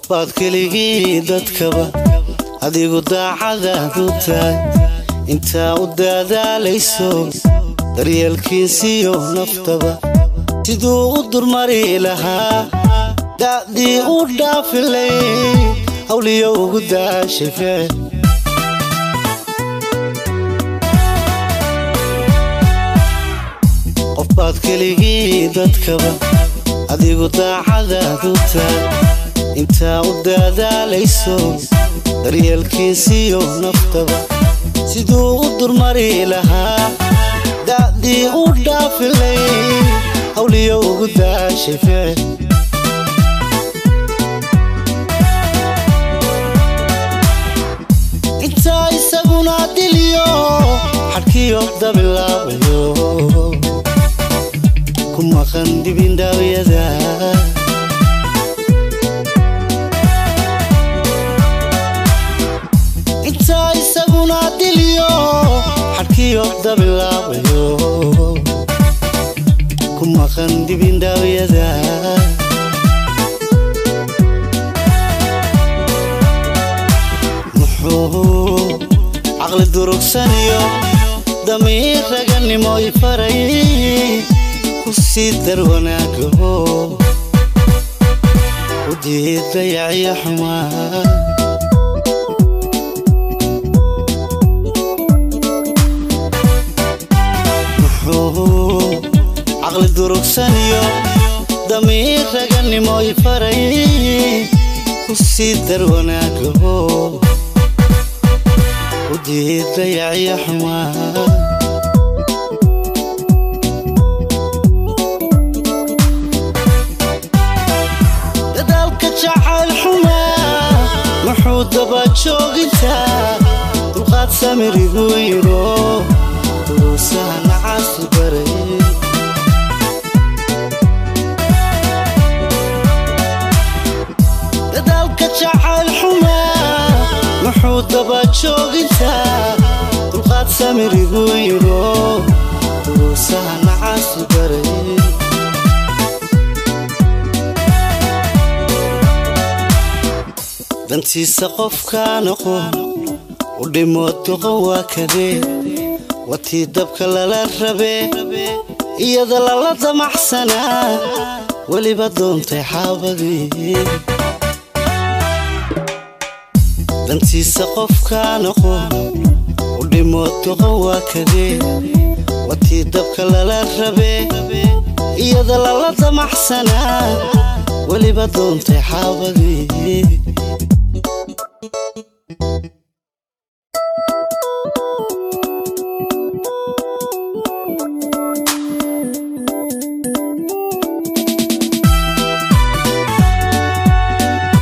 baad keligii dadkaba adigu daacadaad u tahay intaa u daadaalayso daryeelkiisiyo naftaba siduu u durmari lahaa da'dii u dhaafilay hawliyo ugu daashay ficil qof baad keligii dadkaba adigu daacadaad u tahay intaa u daadaalayso daryeelkiisiyo naftaba siduu u durmari lahaa da'dii u dhaafilay hawliyo ugu daashay ficil intaa isaguna diliyo xadhkiyo dabilaabayo ku maqan dibindhaawyada intaa isaguna diliyo xadhkiyo dabilaabayo ku maqan dibindhaawyada muxuu caqli durugsaniyo damiir raganimo i faray ku sii dar wanaagaho u diidayacyo xumaa muxuu caqli durugsaniyo damiir raganimo i faray ku sii dar wanaagaho u diidayacyo xumaa dadaalka jacayl xumaa wuxuu daba joogintaa dulqaad samirigu yiro duruusaha nacaasi baray dadaalka jacayl xumaa wuxuu daba joogintaa dulqaad samirigu yiro duruusaha nacaasi baray dantiisa qofkaan aqoon u dhimo doqon waa kadee watii dabka lala rabee iyada lala damaxsanaa weliba doontay xaabadii dantiisa qofkaan aqoon u dhimo doqon waa kadee watii dabka lala rabee iyada lala damaxsanaa weliba doontay xaabadii